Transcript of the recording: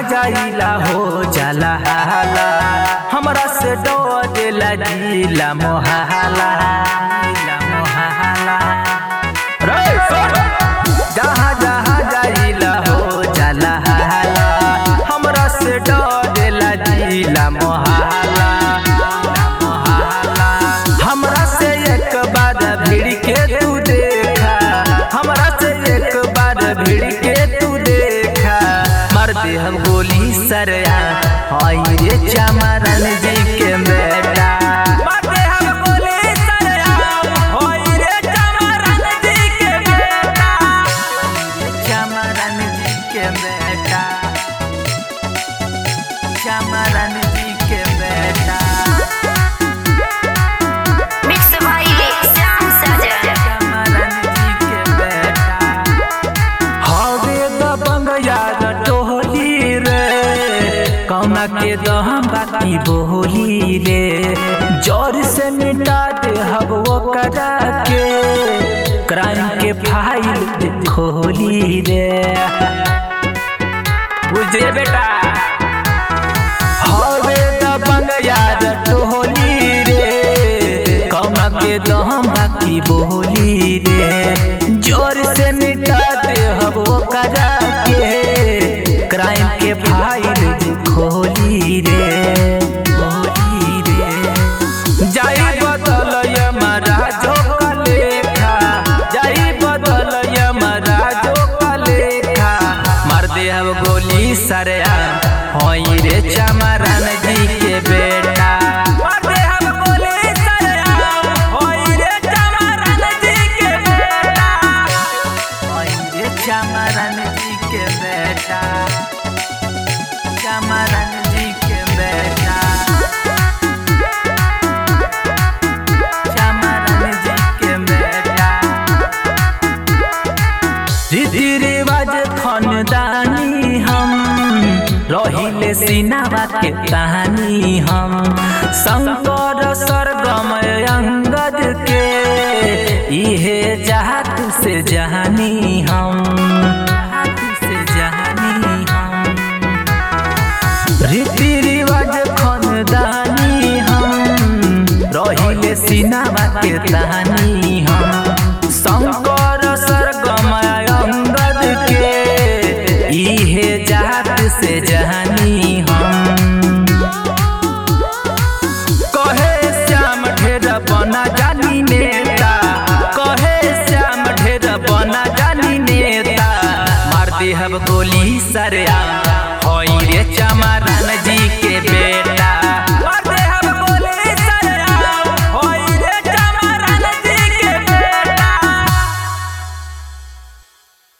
जाइला हो जाला हाला हमरा से डोला जिला मोहाला जिला मोहाला रे सुन जहाँ जहाँ जाइला हो जाला हाला हमरा से डोला जिला मोहाला मोहाला हमरा से एक बार भिड़ के तू देखा हमरा से एक बार भिड़ के तू देखा मार दे हम गोली सरया हाय रे चमरन जी के बेटा मार दे हम गोली सरया हाय रे चमरन जी के बेटा चमरन जी के बेटा चमरन जी के बेटा Mixed by Sam Sajan. चमरन जी के बेटा हवे दबंग यार टोली रे कौना के दहम बाकी बोली रे जोर से मिटा दे हब वो करा के क्राइम के फाइल खोली रे बुझे बेटा हवे दबंग यार टोली रे कौना के दहम बाकी बोली रे जोर से मिटा दे हब वो करा के क्राइम के फाइल खोली रे खोली रे जाई बदल महाराजो का लेखा जाई बदल महाराजो का लेखा मार दे अब गोली सरया होई रे चमरन जी के बेटा मार दे अब गोली सरया होई रे चमरन जी के बेटा होई रे चमरन जी के बेटा चमरन जी के बेटा चमरन जी के बेटा रीति रिवाज खानदानी हम रहिले सिनावा के कहानी हम शंकर सरगम अंगद के इहे जात से जहानी हम जात से जहानी हम रीति रिवाज खानदानी हम रहिले सिनावा के कहानी हम शंकर सरगम अंगद के इहे जात से जहानी हम कहे श्याम ढेर बना जानी नेता कहे श्याम ढेर बना जानी नेता मार दे हब गोली सरया होई रे चमरन